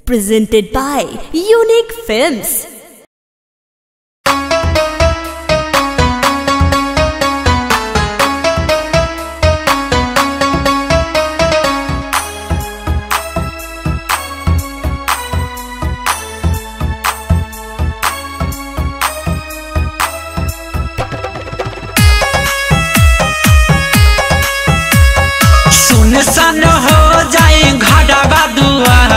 Presented by Unique Films. सुनसान हो जाए घरवा दुआर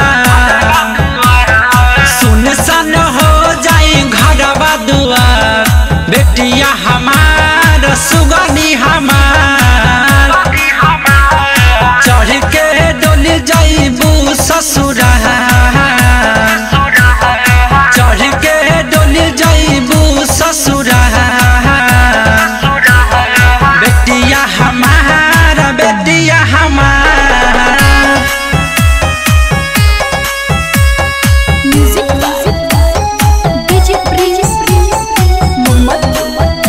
सुनसान हो जाए घरवा दुआर बेटिया हमार सुगनी हमार चढ़ के डोली जाइबू ससुरा चढ़ के डोली जाइबू ससुरा बेटिया हमार बेटिया हमार Music by DJ Prince Muhammad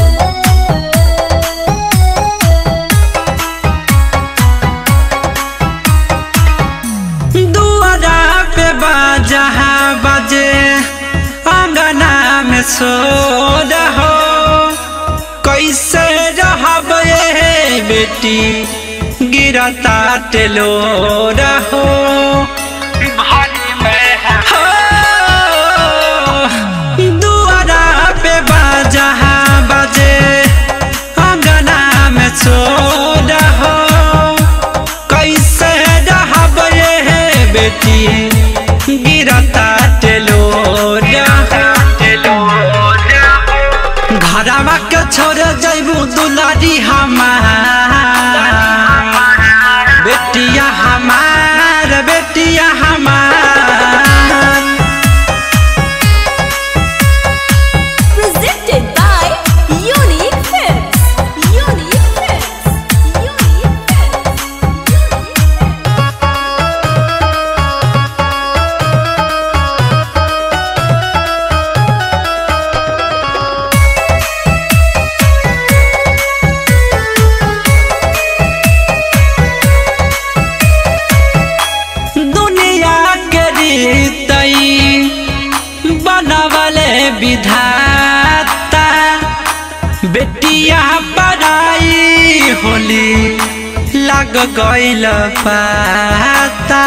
दुआरा पे बाजहा बजे अंगना में सो रहो कैसे रहब ये बेटी गिरता टेलो रहो दुआरा पे बाजहा बजे अंगना में सो रहो कैसे रहब ये बेटी गिरता टेलो घरवा के छोड़ जैबू दुलारी हमार बेटिया हमार बेटिया हमार Presented by Unique Films. Unique Films. Unique Films. Unique Films. दुनिया के रीतई बनवले विधाता बेटिया पढ़ाई होली लग गइल पाता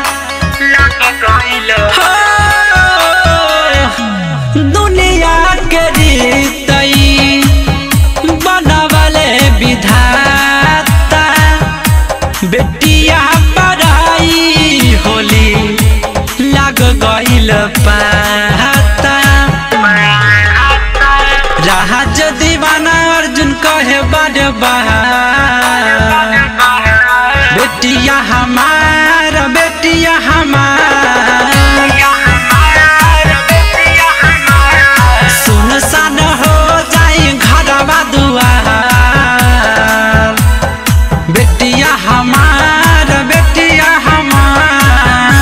हो, दुनिया के रीतई बनवले विधाता बेटिया पढ़ाई होली लग गइल पाता राज दीवाना अर्जुन कहे बड़ बहार बेटिया हमार बेटिया हमार सुनसान हो जाए घरवा दुआर बेटिया हमार बेटिया हमार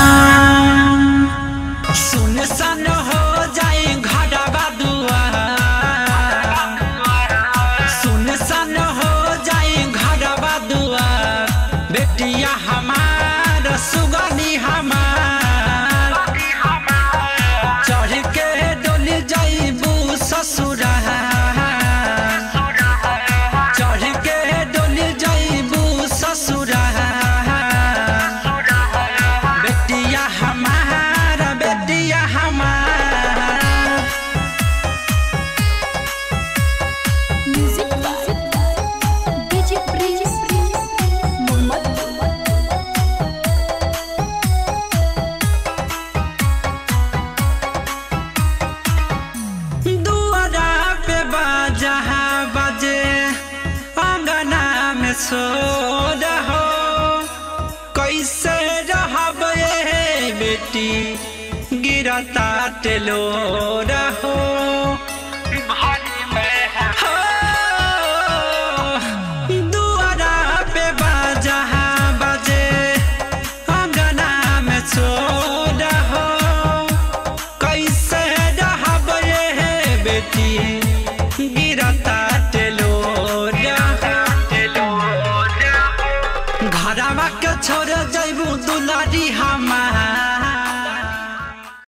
सुनसान हो जाए घरवा दुआर सुनसान हो जाए घरवा दुआर बेटिया हमार सुगनी हमार चढ़ के डोली जाइबू ससुरा चढ़ के डोली जाइबू ससुरा बेटिया हमार बेटिया हमार Music by DJ Prince Muhammad दुआरा पे बाजहा बजे अंगना में सो रहो कैसे रहब ये बेटी गिरता टेलो रहो